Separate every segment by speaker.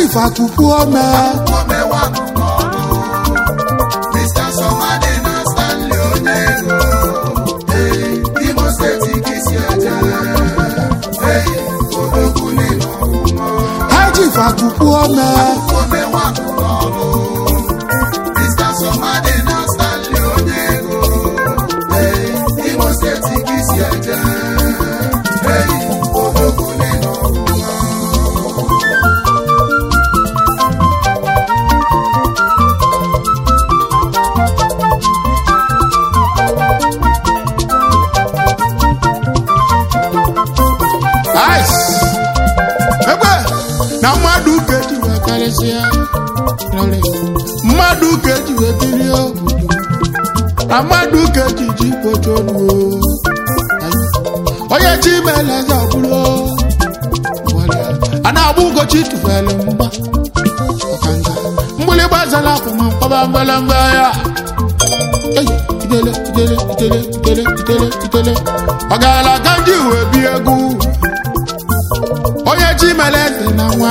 Speaker 1: chief akụkụ ome
Speaker 2: omewanụ n'ọlụ Mr. Somadi na Stanley onye ego ee Imo steeti ka isi eje ee odogwu n'ịnọ ọfụma
Speaker 1: ha chief akụkụ ome
Speaker 2: omewanụ n'ọlụ Mr. Somadi na Stanley onye ego ee Imo steeti ka isi eje ee odogwu n'ịnọ ọfụma
Speaker 1: ice egbe na mmadụ ka eji wee karịsịa rere. mmadụ ka eji wee biri obodo na mmadụ ka eji ji kpocha olu onye chi mere eze ọbụrụ a na-agba ugochi tụfere mgba ọkanga mgbịlịgba zara afọ ma mkpọba mgbelemgbe ya Ei, idele idele idele idele idele idele ọ gaala ka ndị uwe bi egwu onye chi mere eze na nwa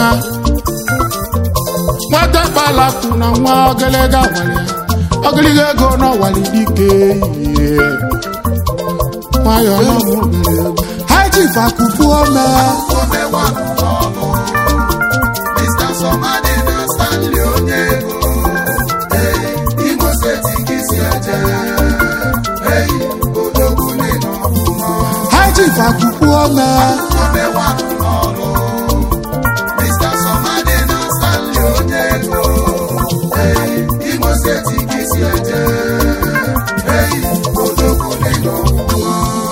Speaker 1: nwata kpalakwu na nwa ogologo awali ogologo ego n'ọwali dike ihe nwayọ na mụbere egwu ha ji fakufu ome
Speaker 2: omewanụ n'ọlụ Mr. Somadi na Stanley onye ego ee Imo steeti ka isi eje ee odogwu n'ịnọ ọfụma
Speaker 1: ha ji fakufu ome
Speaker 2: omewanụ n'ọlụ Mr. Somadi na Stanley onye ego ee Imo steeti ka isi eje ee odogwu n'ịnọ ọfụma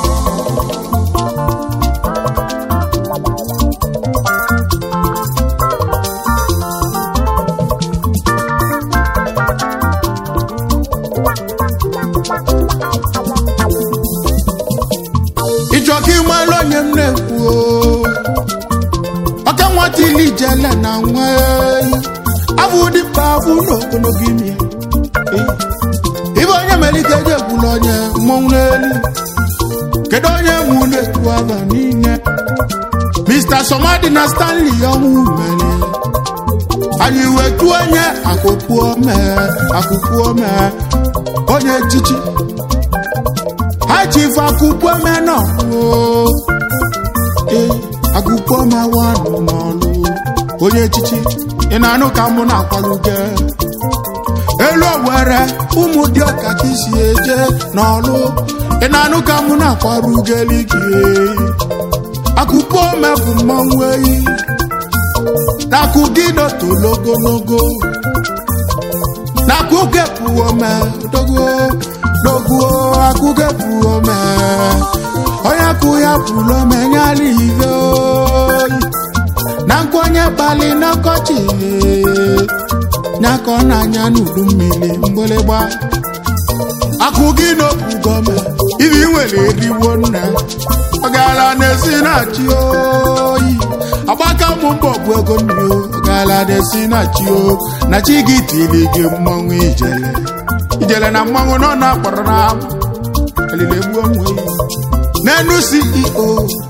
Speaker 1: ịchọ ka ịmara onye m na-ekwu o. ọka nwata ili ijele na nwa ehi abụ dịpa abụ n'ogologo imi ibe onye mere ike eji ekwula onye mmọnwụ n'elu kedu onye mụ na-ekwu aba niile mr somadi na stanley ọnwụ mere anyị wetu onye akụkụ ome akụkụ ome onye echichi ha ji ife akụkụ ome nọ ee akụkụ ome wanụ n'ọlụ onye echichi ị na-anụ ka mụ na-akwaluge elu owere ụmụ dị ọka ka isi eje n'ọlụ ị na-anụ ka mụ na-akwaruge gị akụkụ ome bụ mmanwụ eyi nakụ gị nọtolo ogologo nakụ gepụ ome dogo dogo akụ gepụ ome onye kụ ya pụrụ ome nyala ive oyi na nkwenye kpali n'ọkọchị nyaka ọ na-anya n'udu mmiri mgbịlịgba akụ gị n'okwu gọọme ibi nwere eriwo nna ọ gaala na-esi na-achị oyi agbaka ụmụ mbọ bụ ego nri o ọ gaala na-esi na-achị o na chi gị tiri gị mmanwụ ijele ijele na mmanwụ nọ na akpọrọ na amụ elile gbuo onwe ya n'enu ceo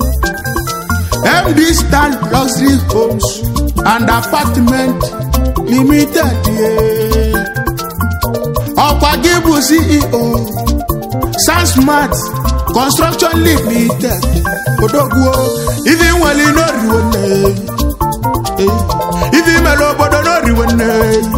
Speaker 1: md stan luxury homes and apartment limited yeah. ọkwa gị bụ ceo sansmart construction limited odogwuo ife nwere n'oriwo nne ife mere obodo n'oriwo nne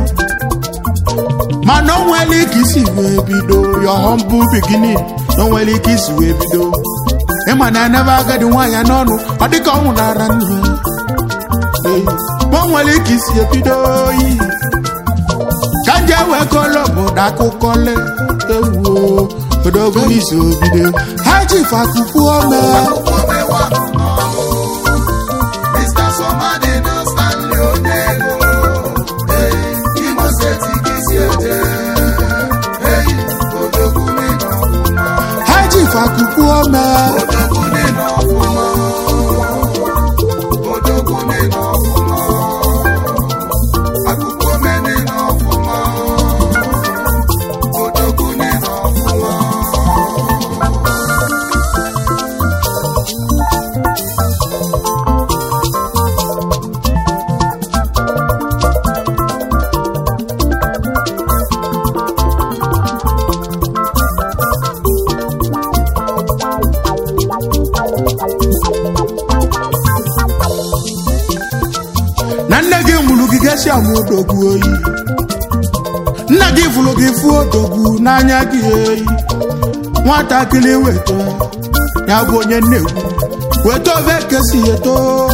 Speaker 1: mana o nwere ike isi wee bido your humble beginning na o nwere ike isi wee bido ịma na anaba agadi nwaanyị n'ọnụ ọ dịka ọ nwụnara nne ma o nwere ike isi ebido oyi ka nje wee kọlọ obodo akụkọ le ewu odogo n'isi obido ha ji fakufu ome
Speaker 2: omewanụ n'ọlụ Mr. Somadi na Stanley onye ego ee Imo steeti ka isi eje ee odogwu n'ịnọ ọfụma
Speaker 1: ha ji fakufu ome
Speaker 2: odogwu n'ịnọ ọfụma odogwu n'ịnọ ọfụma akụkụ ome n'ịnọ ọfụma odogwu n'ịnọ ọfụma
Speaker 1: na nne gị mụrụ gị gesi amụ odogwu oyi nna gị fụrụ gị fụ odogwu n'anya gị eyi nwatakịrị weta ya bụ onye nnegwu weta ofe kesi eto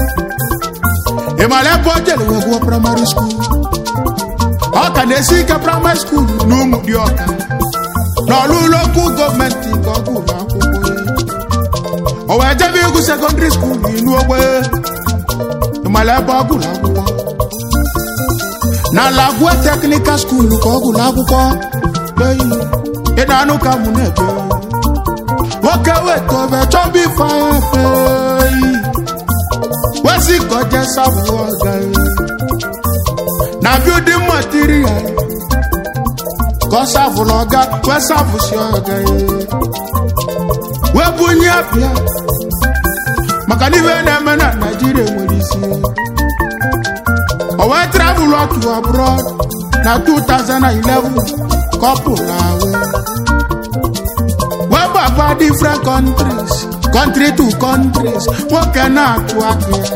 Speaker 1: ị mara ebe o jere wee gụọ praịmarị skuul ọ ka na-esi ike praịmarị skuul na ụmụ dị ọka n'ọlụ lokal gọọmenti nke ọ gụrụ akwụkwọ ya. o wee jebe ịgụ sekọndịrị skuul inu ogbe ị mara ebe ọ gụrụ akwụkwọ na lagwe teknikal skuul ka ọ gụrụ akwụkwọ eyi ị na-anụ ka mụ na-ebe nwoke weta obe chọba ife anya eyi wesi kọjá sábù ọgá ẹ na building material kọ sábù lọgá wẹ sábù sí ọgá ẹ wẹ bunye apịa maka na ife na-eme na naijiria nwere isi o wee travel to abroad na 2011 couple na wee wee gbaba different countries country to countries nwoke na-atụ aka ya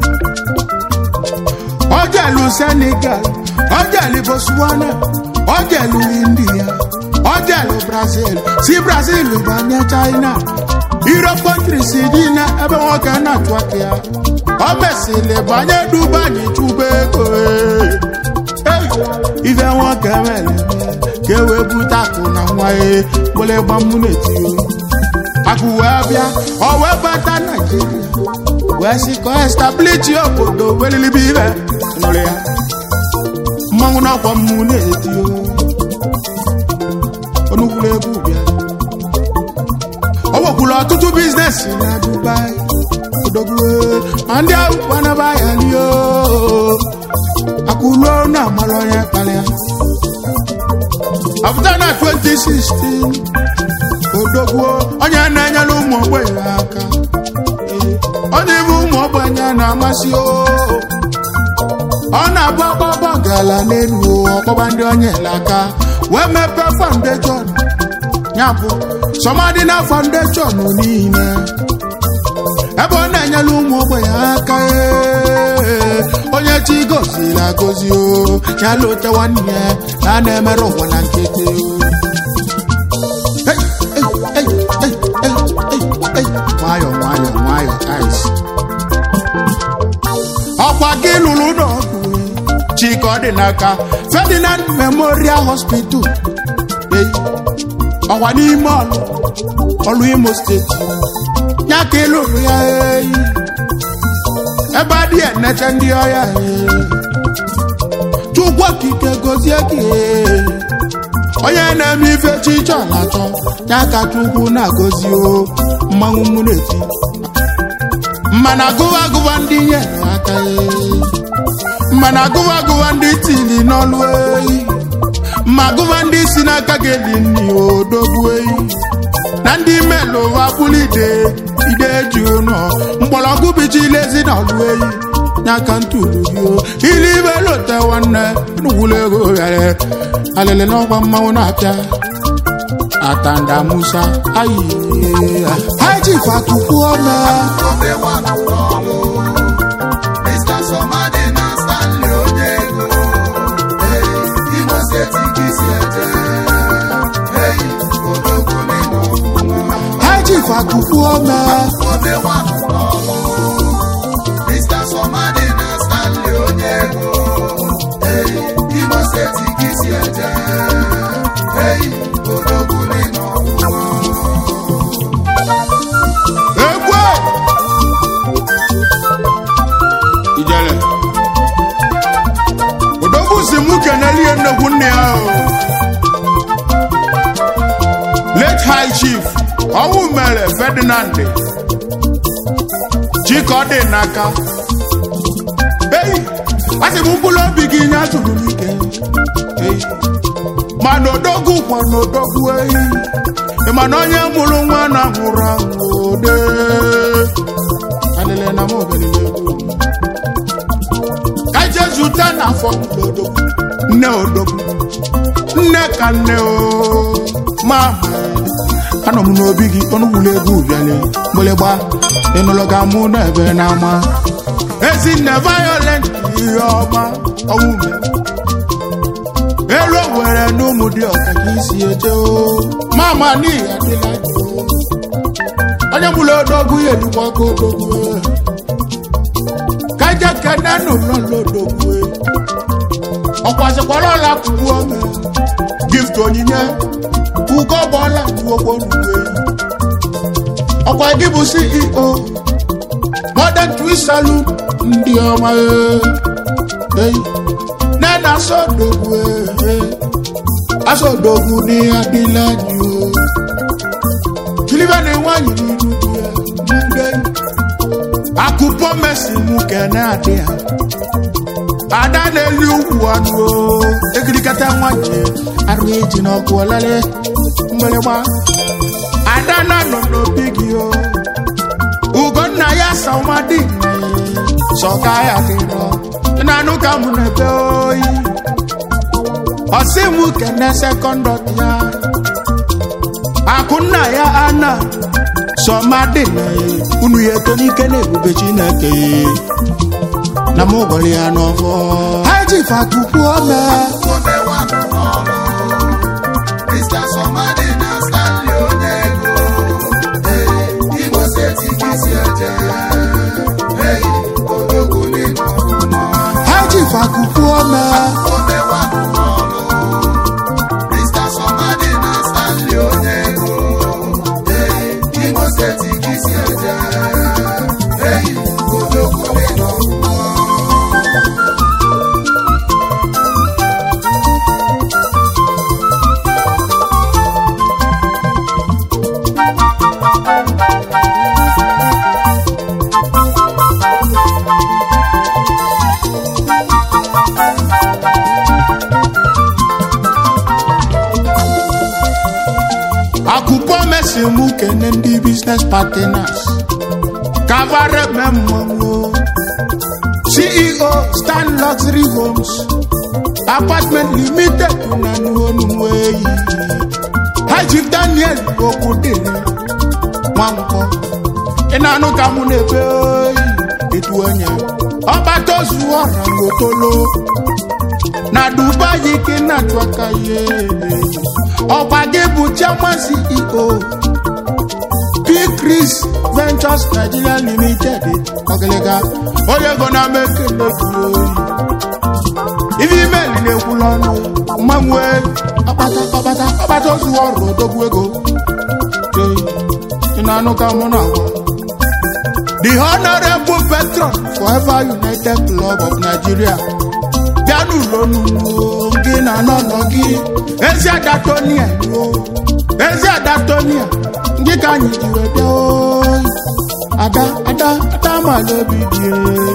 Speaker 1: ojelu senegal ojelu botswana ojelu india ojelu brazil si brazil banye china europe countries dị na ebe nwoke na-atụ aka ya o mesịrị banye dubai chụba ego Hey! ife nwoke mere ka e wee bute akụ na nwa ya gbole gbamụ na-etio akụ wee bịa ọ wee bata naijiria wee sị ka ọ establichi obodo welilibe ibe nụrụ ya mmanwụ n'ọkwa mmụ na-eti onukwuru egwu bịa o nwekwuru ọtụtụ biznes na dubai odogwu ma ndị ahụ kwanaba ya lie akwụruo na amara onye kpalịa apụta na 2016 odogwu onye na-enyere ụmụ ogbenye aka onye ibe ụmụ ogbenye na-amasị o ọ na-abụ ọgbọgbọ gala n'elu ọkpọba ndị onye aka wee mepee foundation ya bụ sọmadị na foundation niile ebe ọ na-enyere ụmụ ogbenye aka ee, onye chi goziri agozi o ya lụte nwanne ya na a na-emere ụwa na nkịtị o Hey, hey, hey, hey, hey, hey, hey. nwayọ nwayọ nwayọ ice ọkwa gị lụrụ n'ọgụ chika ọ dị n'aka ferdinand memorial hospital Hey, ọkwa n'ime ọlụ ọlụ imo steeti ya ka ị lụrụ ya eyi ebe adị enete ndị ọya ee. chukwu okike gozie gị ee. onye na-eme ife chichọ na-achọ ya ka chukwu na-agọzi o mmanwụ mụ na-eti mana agụwa agụwa ndị nyere aka ee. mana agụwa agụwa ndị tili n'ọlụ eyi ma agụwa ndị si n'aka gị eli nni odogwu eyi na ndị melụ abụlụ ide ide ji ụnọ mgbọrọgwụ bichi ilezi na ọlụ eyi n'aka ntụrụ gị o ili ibe lote nwanne nukwulu ego ghere alele n'ọkwa mmanwụ na-apịa atanda musa ayi haji fatupu ome
Speaker 2: Obe nwana n'ọlụ. Mr. Somadi na Stanley onye ego. Hey, Imo steeti ka isi eje. Hey, odogwu n'ịnọ ọfụma.
Speaker 1: haji fatupu ome
Speaker 2: Obe nwana n'ọlụ. Mr. Somadi na Stanley onye ego. Hey, Imo steeti ka isi eje. Hey, odogwu n'ịnọ ọfụma.
Speaker 1: egwu ijele odogwu si mụ kenelie nnekwu nne ya o late high chief ọnwụ mere ferdinand chika ọ dị n'aka eyi asị m mkpụrụ obi gị nye atụrụ n'ike eyi mana odogwu kwa na odogwu eyi ị ma na onye mụrụ nwa na nwụrụ anwụ ode alele na m obelele egwu ka je zute na afọ odogwu nne odogwu nne ka nne o mama anọ m n'obi gị ọnụgbula egwu bịale mgbịlịgba ịnụlọ ka mụ na ebe n'ama ezinne violent ihe ọma ọnwụ me elu were n'ụmụ dị ọka ka isi eje o mama n'ihi adịla jụụ onye gbula odogwu ya elukwa aka odogwu kaja kene n'ụlọ odogwu ọkwasịkwara ọla kwugbu ome gift onyinye ugo bọọla juokwo n'uwe ọkwa gị bụ ceo modern twist saloon ndị ọma ee nena asọdogwu ee asọdogwu ní adịla jù kilibe na nwanyị n'iru di ya mgbe akụpọ mesi mụ kene adị ha ada na-eli ugwu anụ o egirikata nwaje arụ eji n'ọkụ ọlele mgbịrịgba ada na nọ n'obi gị o ugonna ya samadị sọka ya dịrọ na-anụ ka mụ na-ebe oyi ọsị mụ kene sekọndọt ya akụnna ya ana sọmadị na unu ya eto n'ike na ebube chineke na mụ gọrọ ya n'ọfọ ha ji fatukwu ome
Speaker 2: Omewa n'ọrụ. Mr. Somadi na Stanley Onyego. Ee, Imo steeti ka isi eje. Ee, odogwu n'ịnọ ọfụma.
Speaker 1: ha ji fatukwu ome
Speaker 2: Omewa n'ọrụ. Mr. Somadi na Stanley Onyego. Ee, Imo steeti ka isi eje. Ee, odogwu n'ịnọ ọfụma.
Speaker 1: akụkọ mesi mụ kene ndị biznes partners kavare memmanwo ceo stan luxury homes apartment limited na nuonuweyi hajif daniel okwudere nwankwọ ị na-anụ ka mụ na-ebe oyi etu onye ọgbatozu ọra ngotolo na dubai ka ị na-achụ aka ihe ọgba gị bụ chairman ceo p chris ventures nigeria limited ọgịlịga onye ego na-ama ekele gị oyi ife email na-ekwula ọnụ mmanwe akpata akpata akpata ozu ọrụ odogwu ego Ee, ị na-anụ ka mụ na-agwa the honorable patron forever united club of nigeria bịanụ lonu gị na n'ọnọ gị ezi adatonia o ezi adatonia ndị ka anyị ji wee bịa oyi ada ada ada mala obi dị enyi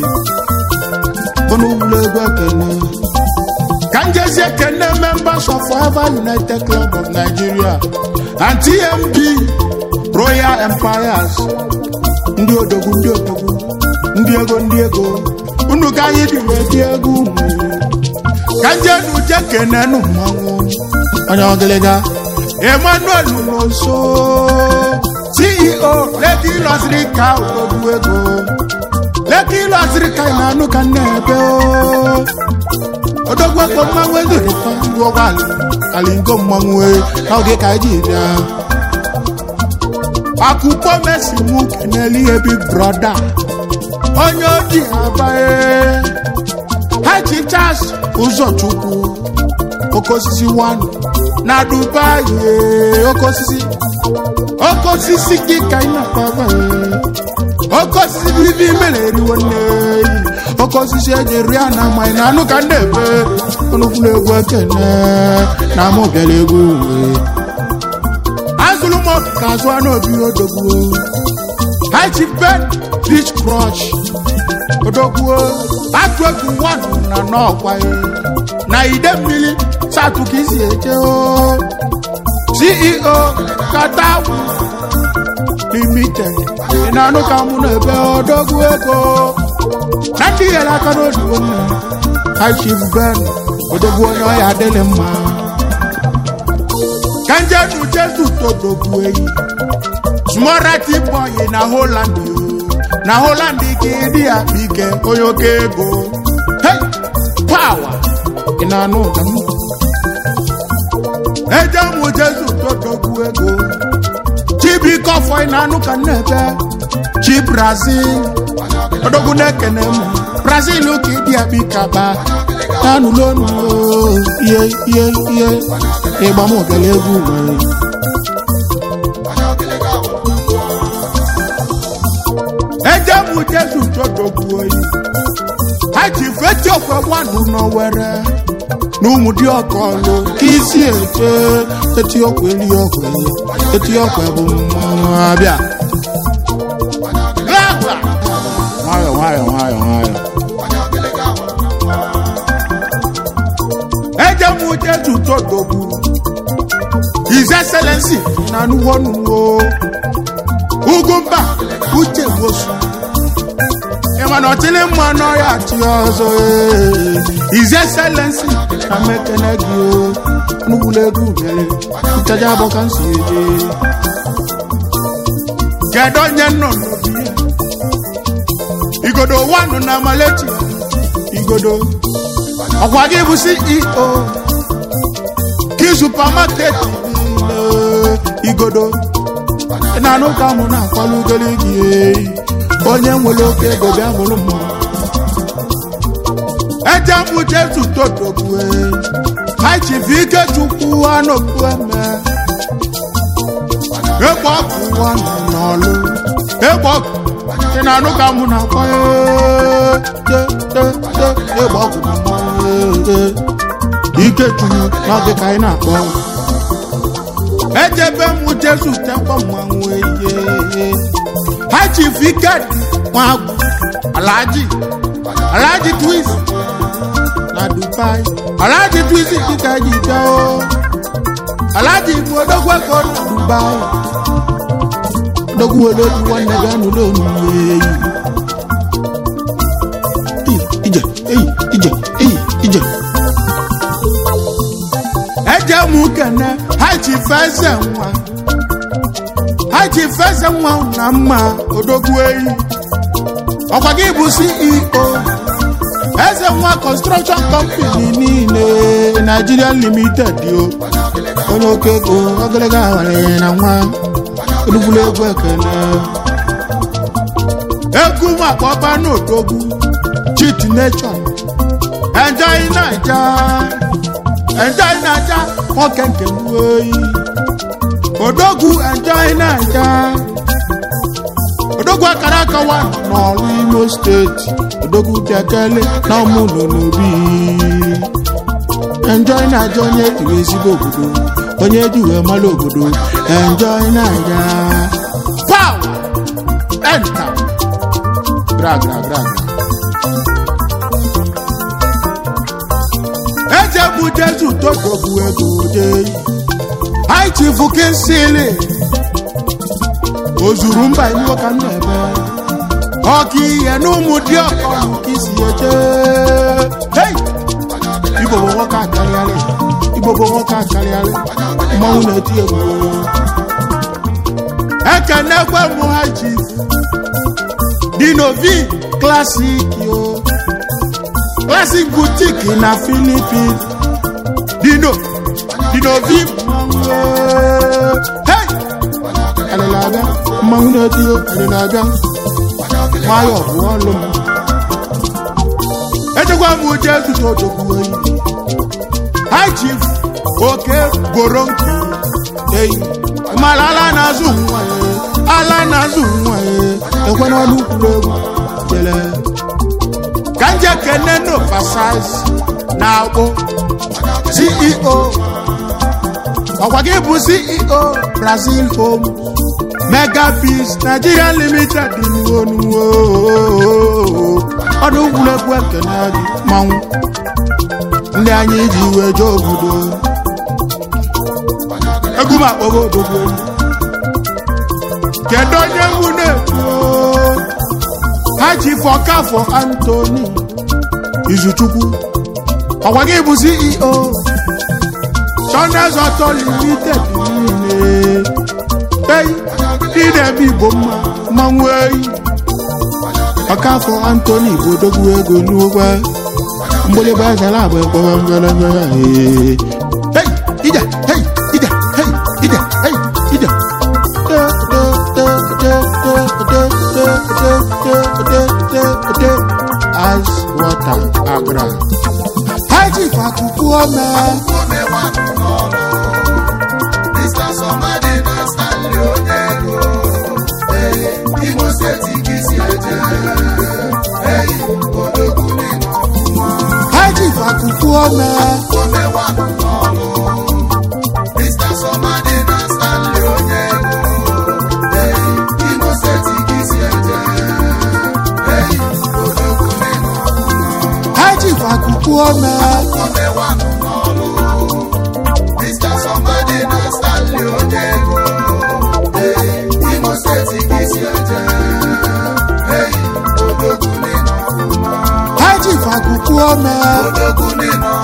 Speaker 1: bụnụ ụlọ egwu ekene ka njezi ekene members of forever united club of nigeria and tmb royal empires ndị odogwu ndị odogwu ndị ego ndị ego unu ka anyị dị wee dị egwu unu ka njenu je kenenu mmanwụ onye ọgịlịga emmanuel nonso ceo leki lọsiri ka odogwu ego leki lọsiri ka na-anụ ka nna ebe o. odogwu ego mmanwụ ezorikwa ndị ụgbọala kalingo mmanwụ e, n'oge ka anyị ji bịa akụkọ mesi mụ keneli ihe big brother onye oji abae haji charles ụzọchukwu oke osisi 1 na dubai ee, oke osisi oke osisi gị ka ị na-akpaba ee. oke osisi bibi mere eriwo nne eyi oke osisi eji ri a na amaghị na anụ ka ndị ebe ọnụkwụrụ egwu ekene na amụ bịara egwu uwe azụrụ m ọkụ ka azụ anụ obi odogwu haji ben beach crush odogwu atụ egwu nwanụ na n'ọkwa ya na ide mmiri satụ ka isi eje o ceo kata limited ị na-anụ ka mụ na ebe odogwu ego na ndị nyere aka n'odibo nne high chief ben odogwu onye ọya adịghị mma ka njenu jesu todogbu eyi smorati boy na holland o. na holland ka ịdị ya ike onye oke ego hey pawa ị na-anụ ụda m eje mụ jesu todogbu ego chibikọfọ ị na-anụ ka nnebe chi brazil odogwu na-ekene m brazil ka ịdị ya bikaba anụlonu ihe ihe ihe ịgba m ogele egwu nwere eje mụ jesu todogbu oyi ha ji feti okwe gwanụ n'owere n'ụmụ dị ọkọlụ ka isi eche eti okwe eri okwe eti okwe bụ mmanụ abịa Gaba! nwayọ nwayọ nwayọ nwayọ eje mụ jesu todogbu his excellency na nuwonuwo ugwumba uche wosu ịmana ọtịlị mma n'ọya achị ọzọ ee. his excellency na mekene gị o nugbula ego ubere nchaja abọ ka nsi eje kedu onye nọ n'obi ya igodo wanụ na malechi igodo ọkwa gị bụ ceo gị supamaket niile igodo ị na-anụ ka mụ na-akwalụ ugoli gị eyi onye nwere oke ego bịa mụrụ mma eje mụ jesu totogbue haichifu ike chukwu anọkwu eme egbe ọkụ ụwa nọ n'ọlụ egbe ọkụ ị na-anụ ka mụ na-akwa egbe ọkụ na mmanwụ ike chukwu n'oge ka anyị na-akpọ ejebe mụ jesu tekwa mmanwụ eye ha chief iket nwagwu alaji alaji twins na dubai alaji twins dịka ji bịa o alaji bụ odogwu ego na dubai odogwu olodu nwanne gị anụla omume eyi ije eyi ije eyi ije eje mụ kene ha chief eze nwa ha ji feze nwa na mma odogwu eyi ọkwa gị bụ ceo eze nwa construction company niile nigeria limited o onye oke ego ogologo awara na nwa odugbulu egwu ekene egwu makpọba n'odogwu chit nation enjoy naija enjoy naija nwoke nke oyi odogwu enjoy naija odogwu akara aka wa n'ọrụ imo steeti odogwu bịakele na ọmụlọ n'obi enjoy naija onye ejiri ezigbo obodo onye eji wee mara obodo enjoy naija pow enta gra gra gra eje bụ jesu todogwu ego deyi anyị chifu kinsili o zuru mba iwu ka m na-eme ọka ihe n'ụmụ dị ọkọlụ ka isi eje hei igbo bụ nwoke akarịarị igbo bụ nwoke akarịarị mmanwụ na-eti egwu ekenekwe mụ ha chief dinovi klasik o klasik butik na filipin dino dinovi hey alịla abịa mmanwụ na-eti alịla abịa nwayọ bụ ọlụ m echekwa m uche etutu ojokwu oyi high chief oke goro nkụ eyi mara ala na-azụ nwa ya ala na-azụ nwa ya ekwe n'ọnụ kwuru egwu jele ka nje kene n'oversize na akpụ ceo ọkwa gị bụ ceo brazil home mega peace nigeria limited nuwo nuwo ọdụ egwuregwu ekene gị manwụ ndị anyị ji wee jee obodo egwu m akpọgo odogwu kedu onye mụ na-ekwu ha ji fọkafọ antoni izuchukwu ọkwa gị bụ ceo Sundays Auto Limited niile ei idebe igbo mma mmanwụ eyi ọkafọ Anthony bodogwu ego n'ụgwọ mgbịlịgba zara agba ekpọrọ mbelebe hei ije hei ije hei ije hei ije as water agra haji fakuku ọmọ
Speaker 2: Mr. Somadi na Stanley Onyego. Hey, Imo Steeti ka isi eje. Hey, odogwu n'ịnọ ọfụma.
Speaker 1: haji fakuku ọmọ
Speaker 2: Omewa n'ọlụ. Mr. Somadi na Stanley Onyego. Hey, Imo Steeti ka isi eje. Hey, odogwu n'ịnọ ọfụma.
Speaker 1: haji fakuku ọmọ
Speaker 2: Omewa n'ọlụ. Mr. Somadi na Stanley Onyego. Hey, Imo Steeti ka isi eje. Hey, odogwu n'ịnọ ọfụma.
Speaker 1: haji fakuku ọmọ
Speaker 2: Odogwu n'ịnọ